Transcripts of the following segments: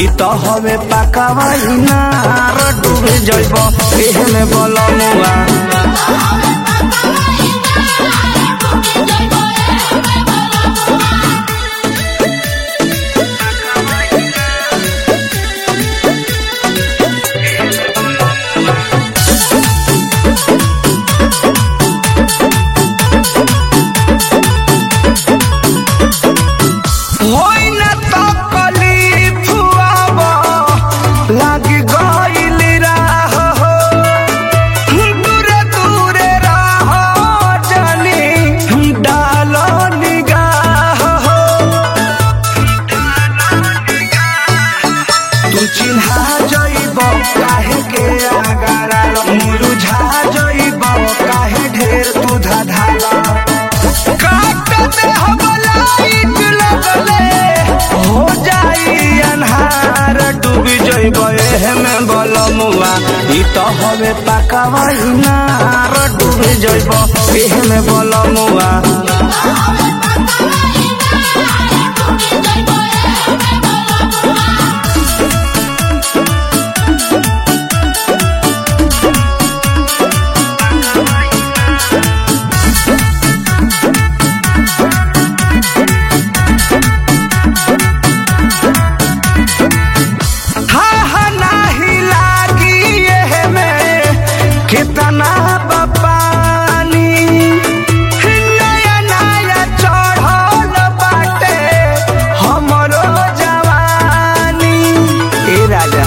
तो हवे पकावा इनार डूबे जइब एहे में बलमुआ होई न तो कलीफ अब लागी गइल राह हो दूरे दूरे राह जानी डाल निगाह हो तू चिन्हा जइब काहे के आगारा मुरुझा जइब काहे ढेर तू धाधाला काट दे हम लाइट लगले हो जाई अन्हार डूब जइब एहे में बलमुआ ई तो हवे पकावा इनार डूब जइब एहे में बलमुआ हा हा नाही लागी एहे में कितना बपानी नया नया चढ़ल बाटे हमरो जवानी ए राजा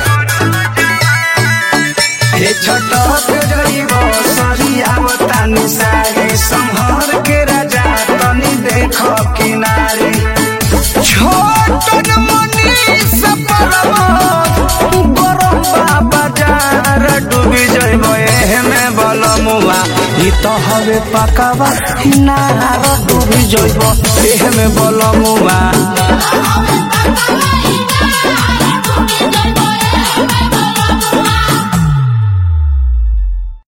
हे छटक जइब सरिया बतानी सारी संहर के राजा तनी देख किनारे छोटन मनीष परम गरम बाबा जार डूबी जइब एहे में बलमुआ ई तो हवे पकावा नार डूबी जइब एहे में बलमुआ